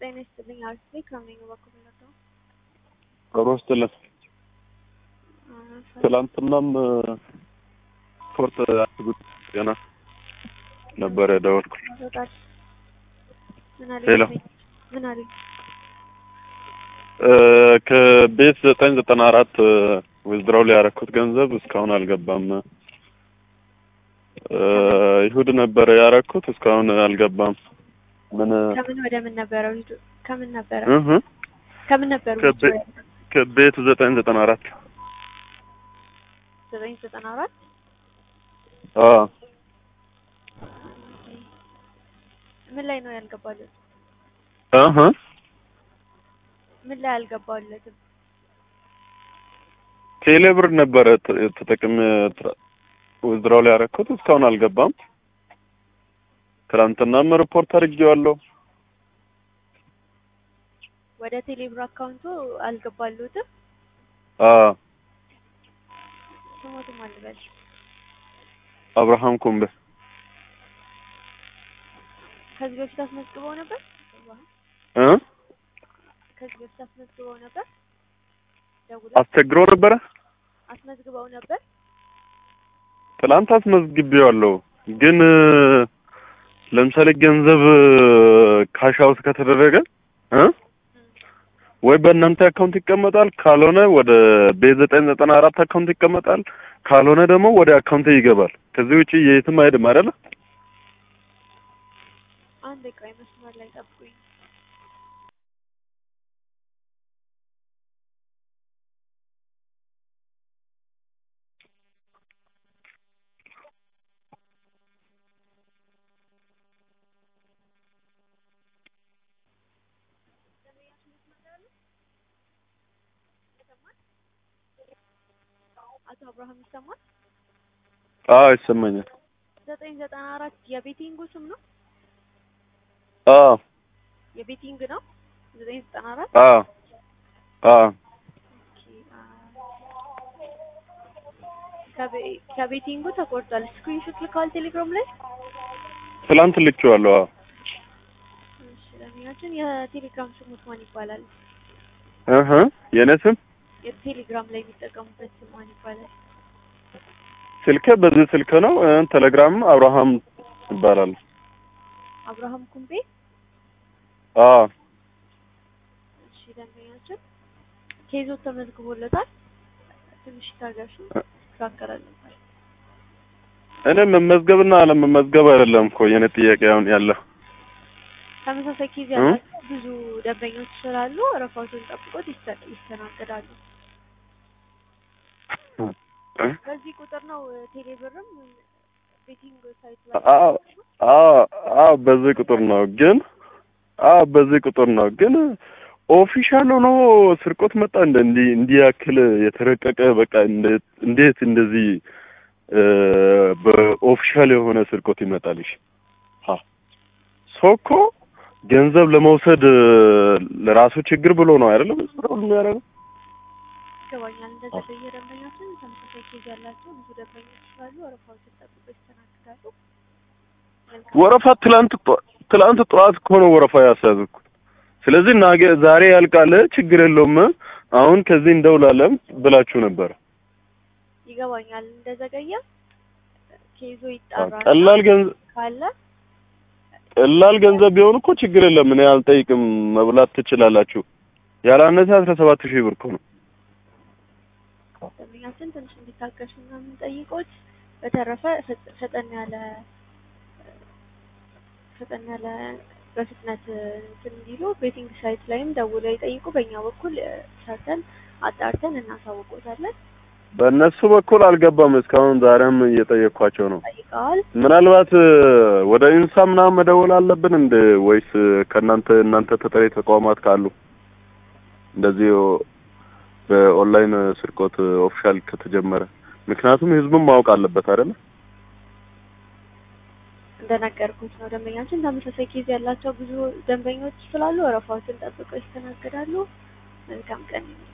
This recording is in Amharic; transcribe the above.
ጤና ይስጥልኝ። አርሴ ከምን በኩል ነው? ሮሮ ስትለት ትላንትናም ስፖርት አስጉት ገና ነበረ ደወልኩል። ሄሎ ምን አለኝ? ከቤት ዘጠኝ ዘጠና አራት ዊዝድራው ላይ ያረኩት ገንዘብ እስካሁን አልገባም። ይሁድ ነበረ ያረኩት እስካሁን አልገባም። ምን ከምን ወደ ምን ነበረ? ከምን ነበረ? እህ ከምን ነበረ? ከቤ- ከቤት ዘጠኝ ዘጠና አራት ዘጠኝ ዘጠና አራት አዎ ምን ላይ ነው ያልገባለት? እህ ምን ላይ አልገባለትም? ቴሌብር ነበረ ተ- ተጠቅሜ ዊዝድራው ላይ ያረኩት እስካሁን አልገባም። ትናንትናም ሪፖርት አድርጌዋለሁ። ወደ ቴሌብር አካውንቱ አልገባለትም። አዎ ስሞትም አልበል አብርሃም ኩምቤ ከዚህ በፊት አስመዝግበው ነበር። እ ከዚህ በፊት አስመዝግበው ነበር። ደውለው አስቸግሮ ነበረ። አስመዝግበው ነበር። ትላንት አስመዝግቤዋለሁ ግን ለምሳሌ ገንዘብ ካሽ አውት ከተደረገ እ ወይ በእናንተ አካውንት ይቀመጣል፣ ካልሆነ ወደ ቤት ዘጠኝ ዘጠና አራት አካውንት ይቀመጣል፣ ካልሆነ ደግሞ ወደ አካውንት ይገባል። ከዚህ ውጪ የትም አይሄድም አይደለ? አንድ ቆይ መስመር ላይ ጠብቁኝ። አቶ አብርሃም ይሰማል? አዎ ይሰማኛል። ዘጠኝ ዘጠና አራት የቤቲንጉ ስም ነው። አዎ የቤቲንግ ነው። ዘጠኝ ዘጠና አራት አዎ አዎ ከቤቲንጉ ተቆርጧል። ስክሪንሾት ልከዋል ቴሌግራም ላይ። ትላንት ልኬዋለሁ። አዎ እሺ ለሚያችን የቴሌግራም ስሙት ማን ይባላል? እህ የኔ ስም የቴሌግራም ላይ የሚጠቀሙበት ስም ማን ይባላል? ስልኬ በዚህ ስልክ ነው። እ ቴሌግራም አብርሃም ይባላል። አብርሃም ኩምቤ። አዎ እሺ ደንበኛችን ኬዞ ተመዝግቦለታል። ትንሽ ታገሱ፣ ትካከራለን። እኔ መመዝገብና አለመመዝገብ አይደለም እኮ የኔ ጥያቄ አሁን ያለው ተመሳሳይ ኬዝ እ? ያላቸው ብዙ ደንበኞች ስላሉ ረፋቱን ጠብቆት ይስተ- ይስተናገዳሉ። በዚህ ቁጥር ነው ቴሌብርም ቤቲንግ ሳይት ላይ አዎ አዎ አዎ በዚህ ቁጥር ነው ግን አዎ በዚህ ቁጥር ነው ግን ኦፊሻል ሆኖ ስርቆት መጣ እንደ እንዲህ እንዲህ ያክል የተረቀቀ በቃ እንደ- እንዴት እንደዚህ እ በኦፊሻል የሆነ ስርቆት ይመጣልሽ? ሀ ሰው እኮ ገንዘብ ለመውሰድ እ ለራሱ ችግር ብሎ ነው አይደለም ስራው የሚያደርገው። ይገባኛል። እንደዛ በየደንበኛችን ተመሳሳይ ኬዝ ያላቸው ብዙ ደንበኞች ስላሉ ረፋቱን ጠብቆ ይስተናገዳሉ። መልካም ወረፋ ትላንት ጠ- ትላንት ጠዋት እኮ ነው ወረፋ ያስያዝኩት። ስለዚህ ነገ ዛሬ ያልቃል፣ ችግር የለውም አሁን ከዚህ እንደውላለን ብላችሁ ነበር። ይገባኛል። እንደዘገየ ኬዞ ይጣራ ቀላል ገንዘብ ካለ ቀላል ገንዘብ ቢሆን እኮ ችግር የለም፣ እኔ አልጠይቅም፣ መብላት ትችላላችሁ። ያላነሰ አስራ ሰባት ሺህ ብር እኮ ነው። ደንበኛችን ትንሽ እንዲታገሱ እና የምንጠይቆት በተረፈ ፈጥ- ፈጠን ያለ ፈጠን ያለ በፍጥነት እንትን እንዲሉ ቤቲንግ ሳይት ላይም ደውለው ይጠይቁ። በእኛ በኩል እ፣ ሰርተን አጣርተን እናሳውቆታለን። በእነሱ በኩል አልገባም እስካሁን። ዛሬም እየጠየኳቸው ነው። ጠይቀዋል። ምናልባት እ፣ ወደ ኢንሳ ምናምን መደወል አለብን እንደ ወይስ ከእናንተ እናንተ ተጠሪ ተቋማት ካሉ እንደዚህ በኦንላይን ስርቆት ኦፊሻል ከተጀመረ ምክንያቱም ህዝቡም ማወቅ አለበት አይደለ? እንደነገርኩት ነው። ደንበኛችን ተመሳሳይ ኬዝ ያላቸው ብዙ ደንበኞች ስላሉ ወረፋዎችን ጠብቀው ይስተናገዳሉ። መልካም ቀን ይሁን።